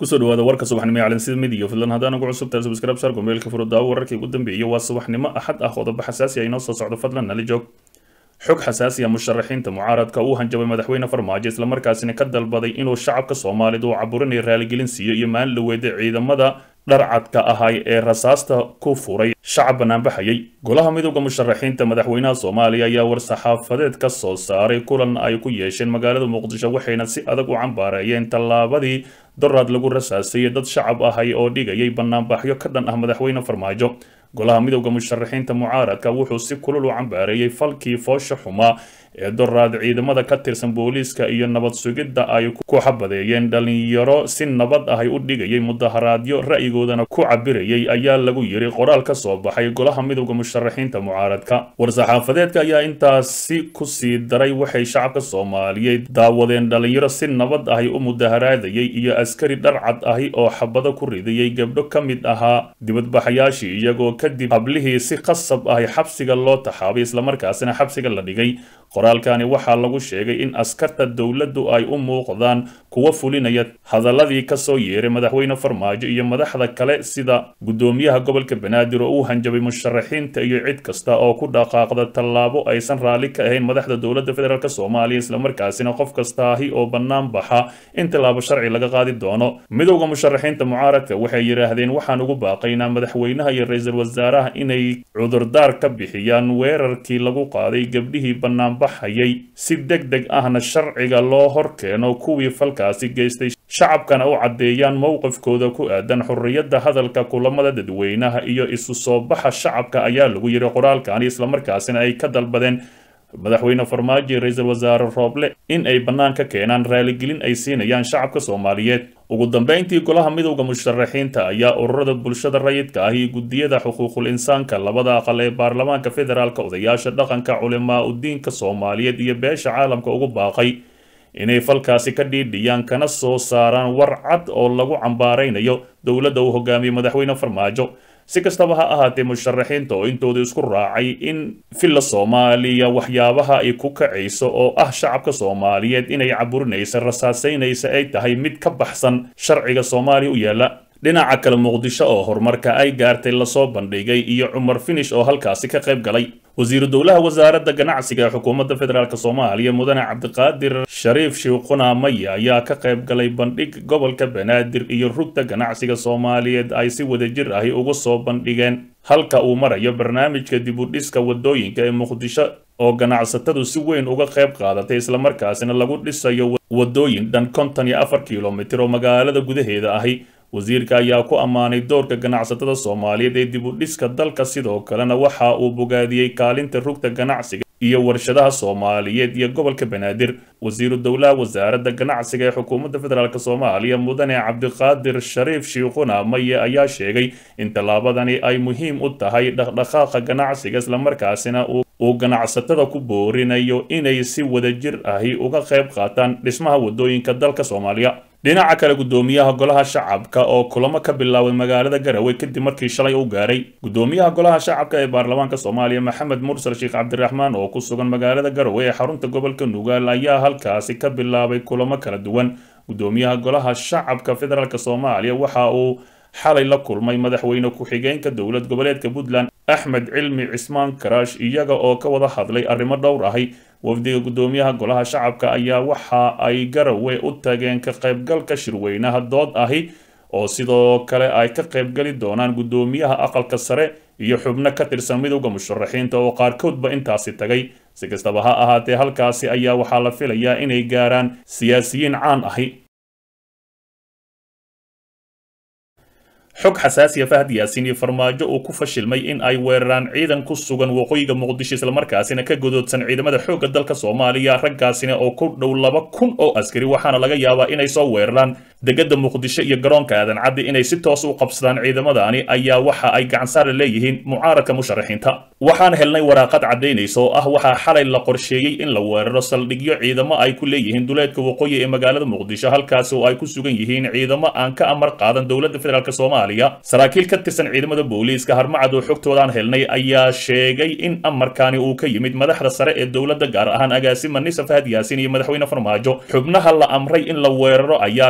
kusoo dhawaada warka subaxnimo ee calansida midiga fadlan haddaan ugu cusub tahay subscribe sar gomeelka furudaawo wararkii ugu dambeeyay waa subaxnimo axad ah qodobo xasaasi ah inoo soo socdo fadlan nala joog xog xasaasi ah musharaxiinta mucaaradka uu hanjabay madaxweyne farmaajo islamarkaasina ka dalbaday inuu shacabka soomaalida uu caburinaya raaligelin siiyo iyo maalin la weeday ciidamada dharcadka ahay ee rasaasta ku furay shacab banaanbaxayay golaha midooda musharaxiinta madaxweynaha soomaaliya ayaa war-saxaafadeed ka soo saaray kulan ay ku yeesheen magaalada muqdisho waxayna si adag u cambaareeyeen tallaabadii doraad lagu rasaasayay dad shacab ahay oo dhigayay banaanbaxyo ka dhan ah madaxweyne farmaajo golaha midooda musharaxiinta mucaaradka wuxuu si kulul u cambaareeyey falkii foosha xumaa ee doraad ciidamada ka tirsan booliiska iyo nabad sugidda ay ku xabadeeyeen dhalinyaro si nabad ahay u dhigayay mudaharaadyo ra'yigoodana ku cabirayay ayaa lagu yiri qoraal ka soo baxay golaha midooda musharaxiinta mucaaradka war-saxaafadeedka ayaa intaasi ku sii daray waxay shacabka soomaaliyeed daawadeen dhalinyaro si nabad ahay u mudaharaadayay iyo askari dharcad ahi oo xabado ku ridayay gabdho ka mid ahaa dibadbaxayaashii iyagoo kadib hablihii si qasab ahi xabsiga loo taxaabay islamarkaasina xabsiga la dhigay qoraalkani waxaa lagu sheegay in askarta dowladdu ay u muuqdaan kuwa fulinaya hadaladii kasoo yeeray madaxweyne farmaajo iyo madaxda kale sida guddoomiyaha gobolka banaadir oo uu hanjabay musharaxiinta iyo cid kasta oo ku dhaqaaqda tallaabo aysan raalli ka ahayn madaxda dowladda federaalk soomaaliya islamarkaasina qof kastaahi oo bannaan baxa in tallaabo sharci laga qaadi doono midowda musharaxiinta mucaaradka waxay yidhaahdeen waxaan ugu baaqaynaa madaxweynaha iyo ra-iisul wasaaraha inay cudurdaar ka bixiyaan weerarkii lagu qaaday gabdhihii bannaan hayay si deg deg ahna sharciga loo hor keeno kuwii falkaasi geystay shacabkana u caddeeyaan mowqifkooda ku aadan xorriyadda hadalka kulamada dadweynaha iyo isu soo baxa shacabka ayaa lagu yiri qoraalkani islamarkaasina ay ka dalbadeen madaxweyne farmaajo ra-iisul wasaare rooble in ay bannaan ka keenaan raaligelin ay siinayaan shacabka soomaaliyeed ugu dambeyntii golaha midowda musharaxiinta ayaa ururada bulshada rayidka ah iyo guddiyada xuquuqul insaanka labada aqal ee baarlamaanka federaalk odayaasha dhaqanka culimaa udiinka soomaaliyeed iyo beesha caalamka ugu baaqay inay falkaasi ka dhiidhiyaan kana soo saaraan war cad oo lagu cambaaraynayo dowladda uu hogaamiyey madaxweyne farmaajo si kastaba ha ahaatee musharaxiinta oo intooda isku raacay in villa soomaaliya waxyaabaha ay ku kacayso oo ah shacabka soomaaliyeed inay caburinaysa rasaasaynaysa ay tahay mid ka baxsan sharciga soomaaliya u yaalla dhinaca kale muqdisho oo horumarka ay gaartay lasoo bandhigay iyo cumar finish oo halkaasi ka qayb galay wasiiru dowlaha wasaaradda ganacsiga ee xukuumadda federaalk soomaaliya mudane cabdiqaadir shariif shiiquna maya ayaa ka qayb galay bandhig gobolka banaadir iyo rugta ganacsiga soomaaliyeed ay si wadajir ahi ugu soo bandhigeen halka uu marayo barnaamijka dibudhiska wadooyinka ee muqdisho oo ganacsatadu si weyn uga qayb qaadatay islamarkaasina lagu dhisayo wadooyin dhan konton iyo afar kilomitir oo magaalada gudaheeda ahi wasiirka ayaa ku ammaanay doorka ganacsatada soomaaliyeed ee dib u dhiska dalka sidoo kalena waxa uu bogaadiyey kaalinta rugta ganacsiga iyo warshadaha soomaaliyeed iyo gobolka banaadir wasiiru dowlaha wasaaradda ganacsiga ee xukuumadda federaalk soomaaliya mudane cabdiqaadir shariif shiikhuna maye ayaa sheegay in tallaabadani ay muhiim u tahay dhaqdhaqaaqa ganacsiga islamarkaasina uu ganacsatada ku boorinayo inay si wadajir ahi uga qayb qaataan dhismaha wadooyinka dalka soomaaliya dhinaca kale guddoomiyaha golaha shacabka oo kulamo ka bilaabay magaalada garowe kadib markii shalay u gaaray guddoomiyaha golaha shacabka ee baarlamaanka soomaaliya maxamed mursal sheekh cabdiraxmaan oo ku sugan magaalada garowe ee xarunta gobolka nugaal ayaa halkaasi ka bilaabay kulamo kala duwan guddoomiyaha golaha shacabka federaalk soomaaliya waxa uu xalay la kulmay madaxweyne ku-xigeenka dowlad goboleedka puntland axmed cilmi cismaan karaash iyaga oo ka wada hadlay arrimo dhowr ahi wafdiga guddoomiyaha golaha shacabka ayaa waxa ay garowe u tageen ka qaybgalka shirweynaha dood ahi oo sidoo kale ay ka qaybgali doonaan guddoomiyaha aqalka sare iyo xubno ka tirsan midowda musharaxiinta oo qaarkoodba intaasi tagay si kastaba ha ahaatee halkaasi ayaa waxaa la filayaa inay gaaraan siyaasiyiin caan ahi xog xasaasiya fahad yaasiin iyo farmaajo uu ku fashilmay in ay weeraraan ciidan ku sugan waqooyiga muqdisho islamarkaasina ka godoodsan ciidamada xoogga dalka soomaaliya raggaasina oo ku dhow laba kun oo askari waxaana laga yaabaa inay soo weeraraan degada muqdisho iyo garoonka aadan caddi inay si toos u qabsadaan ciidamadani ayaa waxa ay gacansaara leeyihiin mucaaradka musharaxiinta waxaan helnay waraaqad caddaynaysa oo ah waxaa xalay la qorsheeyey in la weeraro saldhigyo ciidamo ay ku leeyihiin duleedka waqooyi ee magaalada muqdisho halkaasi oo ay ku sugan yihiin ciidamo aan ka amar qaadan dowladda federaalk soomaaliya saraakiil ka tirsan ciidamada booliiska harmacad oo xogtoodaan helnay ayaa sheegay in amarkaani uu ka yimid madaxda sare ee dowladda gaar ahaan agaasima nisa fahad yaasiin iyo madaxweyne farmaajo xubnaha la amray in la weeraro ayaa kala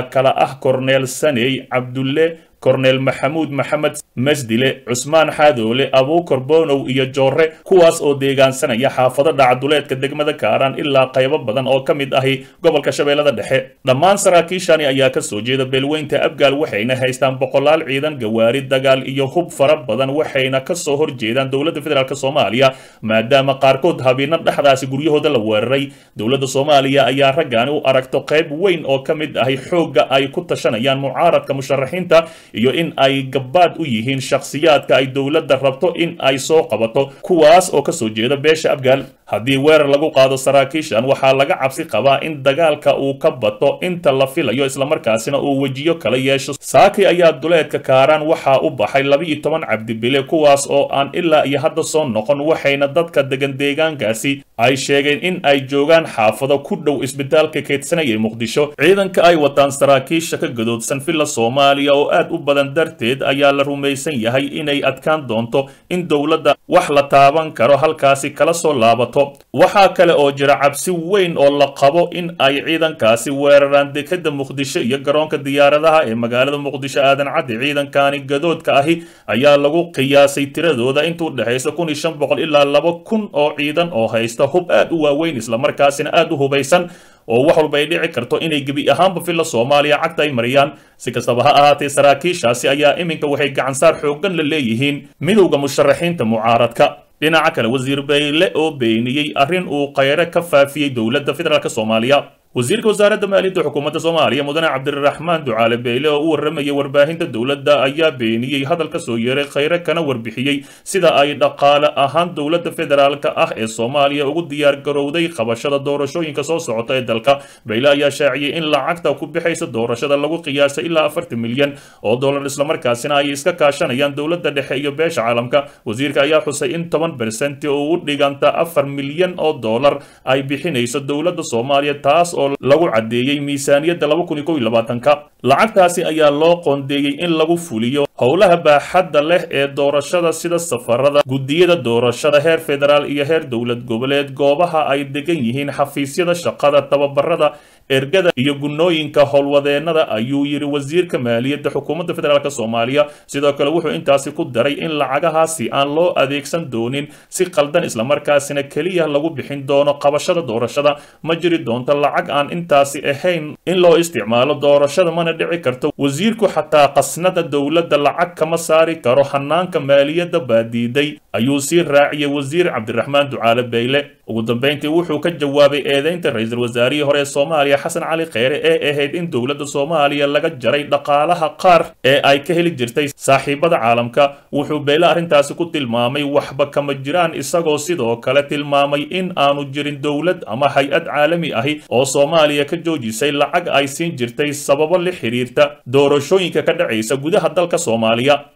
ah korneel saney cabdulle korneel maxamuud maxamed masdile cusmaan xaadoole abuukar bonow iyo joore kuwaas oo deegaansanaya xaafado dhacduleedka degmada kaaraan ilaa qaybo badan oo ka mid ahi gobolka shabeellada dhexe dhammaan saraakiishani ayaa ka soo jeeda beelweynta abgaal waxayna haystaan boqolaal ciidan gawaari dagaal iyo hub fara badan waxayna ka soo horjeedaan dowladda federaalk soomaaliya maadaama qaarkood habiino dhexdaasi guryahooda la weeraray dowladda soomaaliya ayaa raggaani u aragto qayb weyn oo ka mid ahi xoogga ay ku tashanayaan mucaaradka musharaxiinta iyo in ay gabaad u yihiin shakhsiyaadka ay dowladda rabto in ay soo qabato kuwaas oo kasoo jeeda beesha abgaal haddii weerar lagu qaado saraakiishan waxaa laga cabsi qabaa in dagaalka uu ka bato inta la filayo islamarkaasina uu wejiyo kala yeesho saaki ayaa duleedka kaaraan waxaa u baxay laba-iyo toban cabdibile kuwaas oo aan ilaa iyo hadda soo noqon waxayna dadka degan deegaankaasi ay sheegeen in ay joogaan xaafado ku dhow isbitaalka keedsanaya muqdisho ciidanka ay wataan saraakiisha ka gadoodsan villa soomaaliya oo aad u badan darteed ayaa la rumaysan yahay inay adkaan doonto in dowladda wax la taaban karo halkaasi kala soo laabato waxaa kale oo jira cabsi weyn oo la qabo in ay ciidankaasi weeraraan dekeda muqdisho iyo garoonka diyaaradaha ee magaalada muqdisho aadan caddi ciidankani gadoodka ahi ayaa lagu qiyaasay tiradooda inta u dhexaysa kun iyo shan boqol ilaa laba kun oo ciidan oo haysta hub aad u waaweyn islamarkaasina aad u hubaysan oo wax walba ay dhici karto inay gebi ahaanba villa soomaaliya cagta ay mariyaan si kastaba ha ahaatee saraakiishaasi ayaa iminka waxay gacansaar xooggan la leeyihiin midowda musharaxiinta mucaaradka dhinaca kale wasiir bayle oo beeniyey arrin uu khayre ka faafiyey dowladda federaalk soomaaliya wasiirka wasaaradda maaliyadda xukuumadda soomaaliya mudane cabdiraxmaan ducaale beyle oo u warramayay warbaahinta dowladda ayaa beeniyey hadal ka soo yeeray khayre kana warbixiyey sida ay dhaqaale ahaan dowladda federaalka ah ee soomaaliya ugu diyaar garowday qabashada doorashooyinka soo socota ee dalka beyle ayaa shaaciyey in lacagta ku bixaysa doorashada lagu qiyaasay ilaa afartan milyan oo dollar islamarkaasina ay iska kaashanayaan dowladda dhexe iyo beesha caalamka wasiirka ayaa xusay in toban bersenti oo u dhiganta afar milyan oo dollar ay bixinayso dowladda soomaaliya taas oo lagu caddeeyey miisaaniyadda laba kun iyo kow iyo labaatanka lacagtaasi ayaa loo qoondeeyey in lagu fuliyo howlaha baaxadda leh ee doorashada sida safarada guddiyada doorashada heer federaal iyo heer dowlad goboleed goobaha ay degan yihiin xafiisyada shaqada tababarada ergada iyo gunnooyinka howlwadeennada ayuu yidhi wasiirka maaliyadda xukuumadda federaalk soomaaliya sidoo kale wuxuu intaasi ku daray in lacagahaasi aan loo adeegsan doonin si qaldan islamarkaasina keliya lagu bixin doono qabashada doorashada ma jiri doonto lacag aan intaasi ahayn in loo isticmaalo doorashada mana dhici karto wasiirku xataa qasnada dowladda lacag kama saari karo hanaanka maaliyadda baadiiday ayuu sii raaciyey wasiir cabdiraxmaan ducaale beyle ugu dambayntii wuxuu ka jawaabay eedeynta ra-iisul wasaarihii hore ee soomaaliya xasan cali kheyre ee ahayd in dowladda soomaaliya laga jaray dhaqaalaha qaar ee ay ka heli jirtay saaxiibada caalamka wuxuu beyle arrintaasi ku tilmaamay waxba kama jiraan isagoo sidoo kale tilmaamay in aanu jirin dowlad ama hay-ad caalami ahi oo soomaaliya ka joojisay lacag ay siin jirtay sababo la xiriirta doorashooyinka ka dhacaysa gudaha dalka soomaaliya